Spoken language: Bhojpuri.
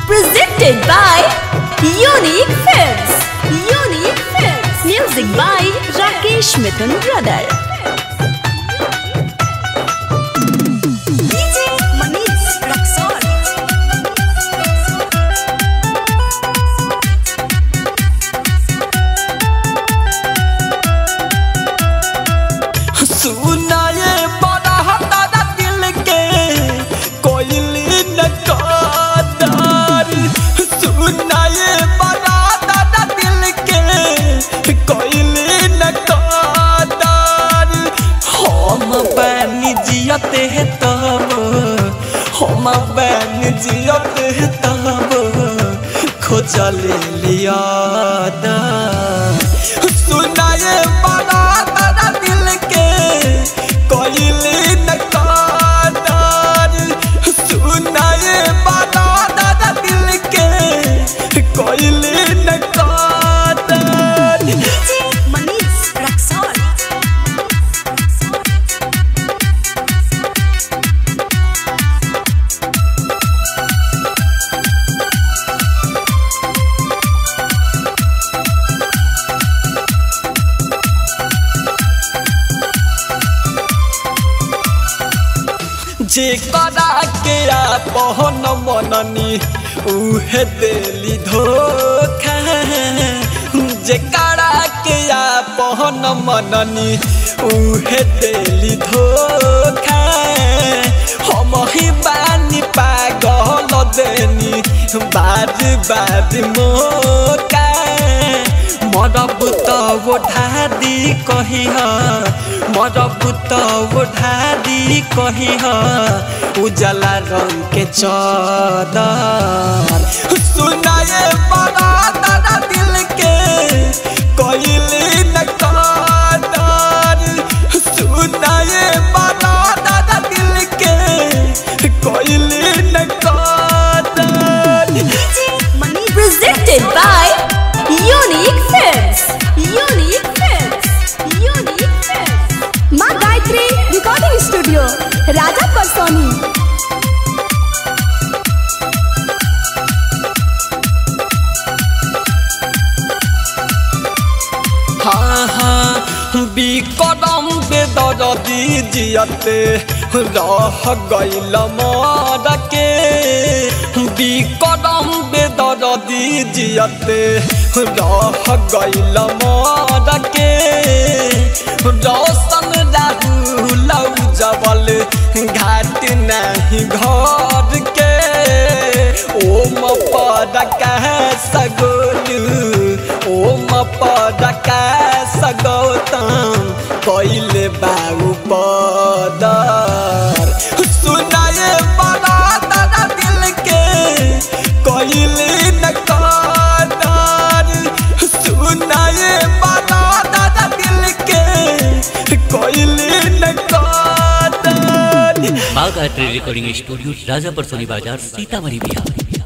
Presented by Unique Films. Unique Films. Music by Rakesh Mithun Brother. DJ Manish Raksol. सुनाए बड़ा हतारा दिल के कोयली न कादार सुनाए बड़ा हतारा दिल के कोयली न कादार हम बन जियते हैं तब हम बन जियते हैं तब खोजल लिया सुनाए बड़ा तारा दिल के कोयली न कादार सुनाए बड़ा तारा दिल के कोयली न कादार DJ Manish Raksol. जे करा के आपन मननी उहे देली धोखा जे करा के आपन मननी उहे देली धोखा हम ही बानी पागल देनी बाद बाद मोका मरब त ओढ़ा दी कही मरब त ओढ़ा दी कही उजला रंग के चदर सुनाए बड़ा तारा दिल के कोयली न कादर सुनाए बड़ा तारा दिल के कोयली न कादर DJ Manish. Presented by Unique Films. Unique Films. Unique Films. माँ गायत्री रिकॉर्डिंग स्टूडियो राजा परसोनी हाँ हाँ बिकरम बेदरदी जियते रह गइल मर के बिकरम बेदरदी जियते रह गइल मर के रौशन राहुल जबल घाट नहीं घर के ओम पदका सगोलू ओम पदका सगौतम कैले बाबू पदर सुनाए बड़ा तारा दिल के कैले न कादर सुनाए बड़ा तारा दिल के कैले न कादर बाग art recording studio Rajapur Soni बाजार सीतामढ़ी बिहार